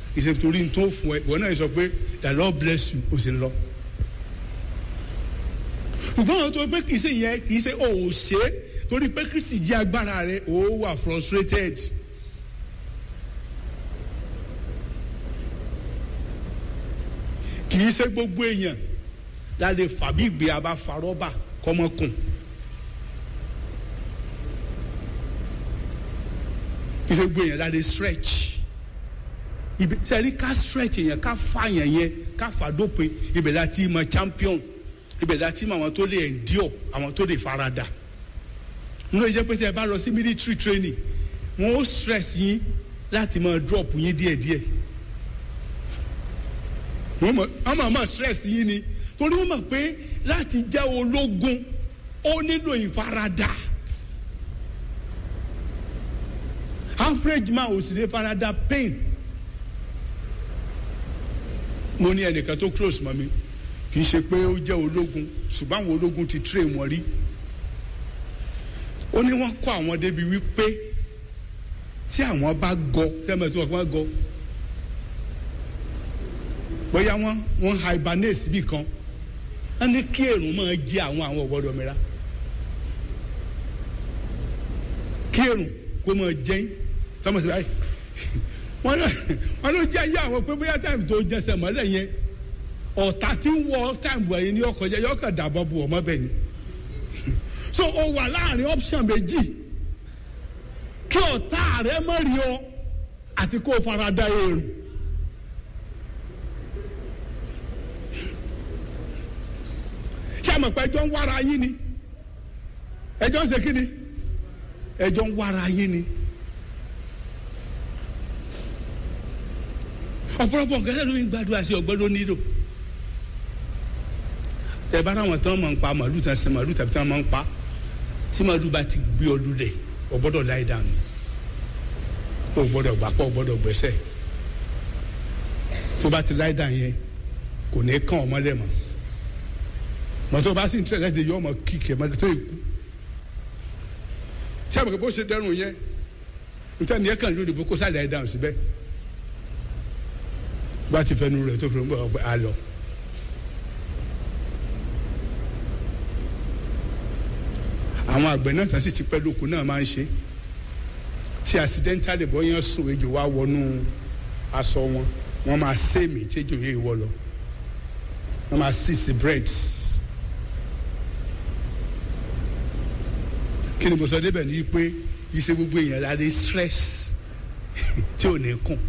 ìṣe torí tó fún ẹ ìwọ náà sọ pé the lord bless you o sì ń lọ. ṣùgbọ́n àwọn tó pé kì í ṣe yẹn kì í ṣe o ò ṣe é torí pé kristi jẹ́ agbára rẹ o wà frustrated. kì í ṣe gbogbo èèyàn la lè fà bí ìgbé abá fa rọ́bà kọ́mọkùn. kì í ṣe gbogbo èèyàn la lè stretch ibi sẹ́ni ká stretch yẹn ká fa yẹn yẹn ká fa dópin ibẹ̀ la ti mọ champion ibẹ̀ la ti mọ àwọn tó lè endure àwọn tó lè farada nínú ìjẹ́ pé tẹ́ ẹ bá lọ sí military training wọ́n ó stress yín láti máa drop yín díẹ̀díẹ̀ wọ́n mọ̀ wọ́n mọ̀ mọ̀ stress yín ni torí wọ́n mọ̀ pé láti jẹ́ ológun ó nílò ìfaradà average man ò sì lè farada pain mo ní ẹnìkan tó close mọ́ mi kì í ṣe pé ó jẹ́ ológun ṣùgbọ́n àwọn ológun ti train wọn rí ó ní wọ́n kọ́ àwọn débi wípé tí àwọn bá gọ tẹ́lẹ̀ tí wọ́n bá gọ bóyá wọ́n wọ́n hibernate síbì kan wọ́n ní kí èrùn máa jẹ àwọn àwọn ọ̀gbọ́dọ̀ mìíràn kí èrùn kó máa jẹ́ tọ́mọ̀ sí báyìí wọ́n lọ wọ́n lọ jẹ́ ayé àwọn pé bóyá táìmù tó jẹsẹ̀ mọ́lẹ̀ yẹn ọ̀tá tí ń wọ táìmù ẹ̀yìn ní ọkọ̀ jẹ́ yọkàn dàbọ̀ bu ọmọ bẹ́ẹ̀ ni so o wà láàrin option méjì kí ọ̀tá rẹ mọ̀ rí ọ àti kó o fara da èrò. ṣé àmọ̀ pé ẹjọ́ ń wára yín ni ẹjọ́ ń ṣe kí ni ẹjọ́ ń wára yín ni. ọ̀pọ̀lọpọ̀ nǹkan ẹ̀rọ ń gbàdúrà sí ọgbẹ́ ló nílò tẹ bá ráwọn tán máa ń pa màálù tán sẹ màálù tàbí tán máa ń pa tí màálù bá ti gbé ọdún rẹ o gbọ́dọ̀ láì dànù o gbọ́dọ̀ gbàpọ̀ o gbọ́dọ̀ gbẹ́sẹ̀ tó bá ti láì dàn yẹn kò ní kàn ọmọ lẹ mọ́ mọ́tò bá sì ń tẹ̀lé de yọ ọmọ kíkẹ́ mọ́ tó ikú sábà bó ṣe dẹrùn yẹn nítorí yẹn kàn lóde bó kó sálẹ̀ ẹ̀ dànù síbẹ̀ bá ti fẹnu rẹ̀ tó fi ń bọ̀ ọgbẹ́ àlọ́. àwọn àgbẹ̀ náà tán sì ti pẹ́ lóko náà máa ń ṣe tí accidentally bọ́ yẹn sùn ejò wá wọnú aṣọ wọn wọ́n máa sèmì tí ejò yẹn wọ lọ wọ́n máa six breads. kí ni mo sọ débẹ̀ ní pé yìí ṣe gbogbo èèyàn láti stress tí ò ní kùn.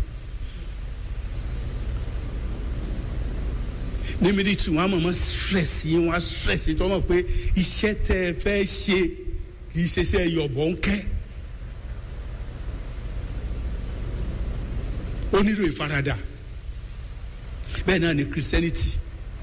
ní military wọn a mọ̀ mọ́ stress yín wọn a stress yín tí wọ́n mọ̀ pé iṣẹ́ tẹ́ ẹ fẹ́ ṣe kì í ṣe iṣẹ́ yọ̀bọ̀ ń kẹ́. ó nílò ìfaradà bẹ́ẹ̀ náà ni christianity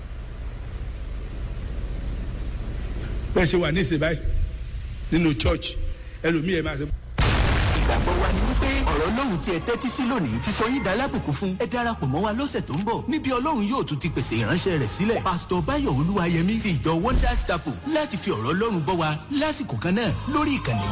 bẹ́ẹ̀ ṣe wà ní ìsìn báyìí nínú church ẹlòmíì ẹ̀ máa ṣe. ìgbàgbọ́ wa ni wípé ọ̀rọ̀ ọlọ́run tí ẹ tẹ́tí sí lónìí ti sọ yín dalábùkún fún ẹ darapọ̀ mọ́ wa lọ́sẹ̀ tó ń bọ̀ níbi ọlọ́run yóò tún ti pèsè ìránṣẹ́ rẹ̀ sílẹ̀ pásítọ̀ báyọ̀ olúwayẹmí ti ìjọ wonders chapel láti fi ọ̀rọ̀ ọlọ́run bọ́ wa lásìkò kan náà lórí ìkànnì